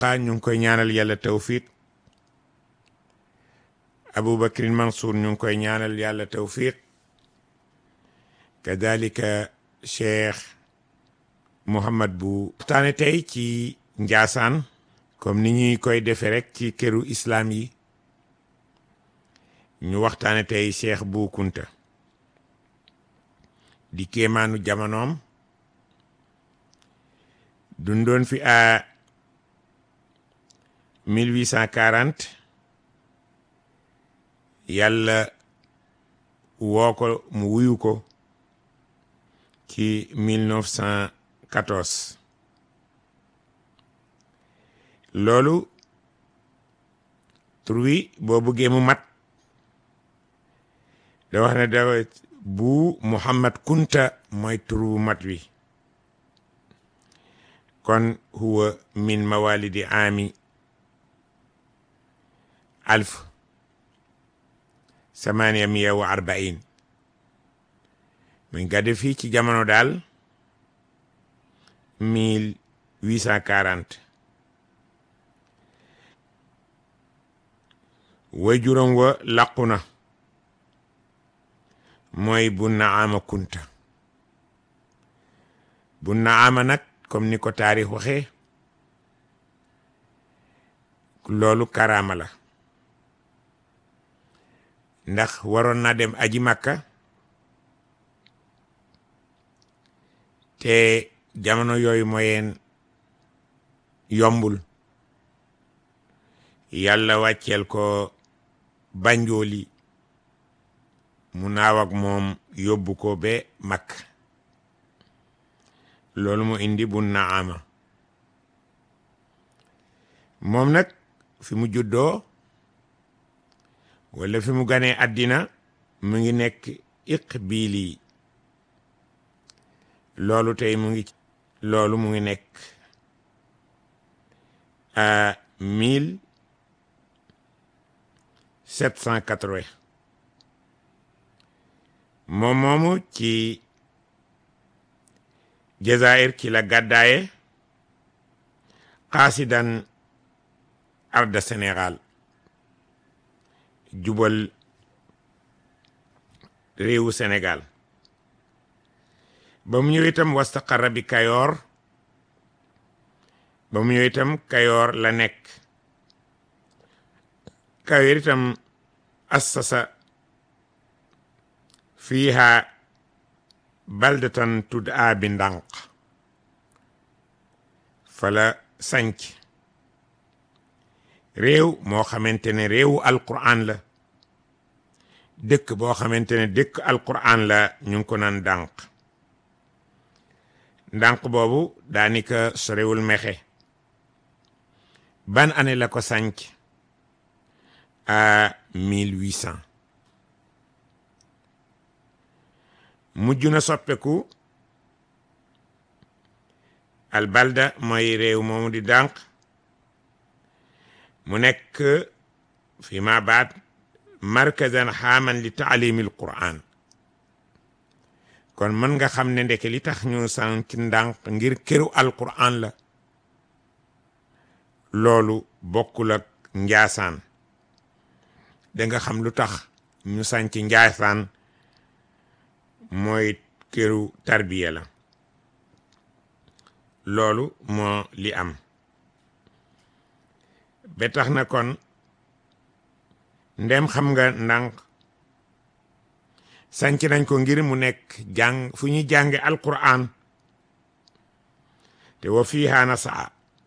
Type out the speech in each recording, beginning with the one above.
xaa ñu ngi koy ñaanal yàlla tawfiq Aboubacrin Mansour ñu ngi koy ñaanal yàlla tawfiq kadalika cheikh Mouhamad bu waxtaane tey ci Njaasaan comme ni ñuy koy defe rek ci këru islam yi ñu waxtaane tey cheikh bu Kunta di kéemaanu jamonoom dundoon fi à 1840 yàlla woo ko mu wuyu ko ci 1914 loolu tur wi boo bëggee mu mat da wax ne da bu Muhammad Kunta mooy tur wu mat wi kon huwa min mawalidi ami alf samaniya miya wa arbain muy gàdde fii ci jamono daal mille huit cent quarante way juróom wa làqu na mooy bu naama kunta bu naama nag comme ni ko taarix waxee loolu karaama la ndax waroon na dem aji makka te jamono yooyu mooyeen yombul yàlla wàcceel ko banjooli mu naaw ak moom yóbbu ko be makk loolu mu indi bu naama moom nag fi mu juddoo wala fi mu ganee àddina mu ngi nekk iqbiili loolu tey mu ngi loolu mu ngi nekk à mille sept cent quatre-vingt moom moomu ci Jazair ki la gàddaaye xaasidan arda Sénégal jubal réewu Sénégal ba mu ñëw itam wastaqarra bi Kayoor ba mu ñëw itam Kayoor la nekk Kayoor itam assasa fiiha baldatan tud'a bi ndànk fala sanc réew moo xamante ne réewu alquran la dëkk boo xamante ne dëkk alquran la ñu ngi ko naan dànq ndànk boobu daanika sorewul mexe ban année la ko sanc à 1800 mujj na soppeku albalda mooy réew moomu di dànq mu nekk fi ma baat markazan xaaman li taalimi alquran kon mën nga xam ne ndeke li tax ñu sant ndànk ngir këru alquran la loolu bokkul ak njaasaan da nga xam lu tax ñu sanc njaasaan mooy këru tarbiya la loolu moo li am ba tax na kon ndem xam nga ndànk sanc nañ ko ngir mu nekk jàng fu ñuy jànge alquran te wa fiiha nasaa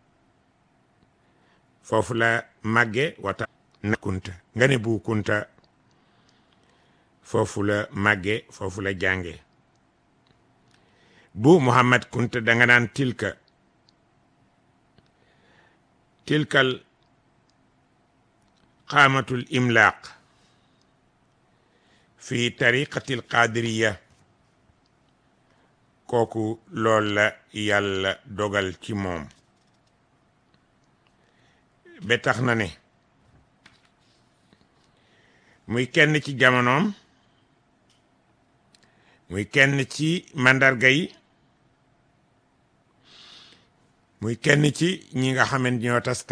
foofu la màgge wata na kunta nga ne bu kunta foofu la màgge foofu la jànge bu muhammad kunta danga naan tilka tilkal qaamatul imlaaq fi tariqatil qadiriya kooku lool la yàlla dogal ci moom ba tax na ne muy kenn ci jamonoom muy kenn ci màndarga yi muy kenn ci ñi nga xamante ñoo tas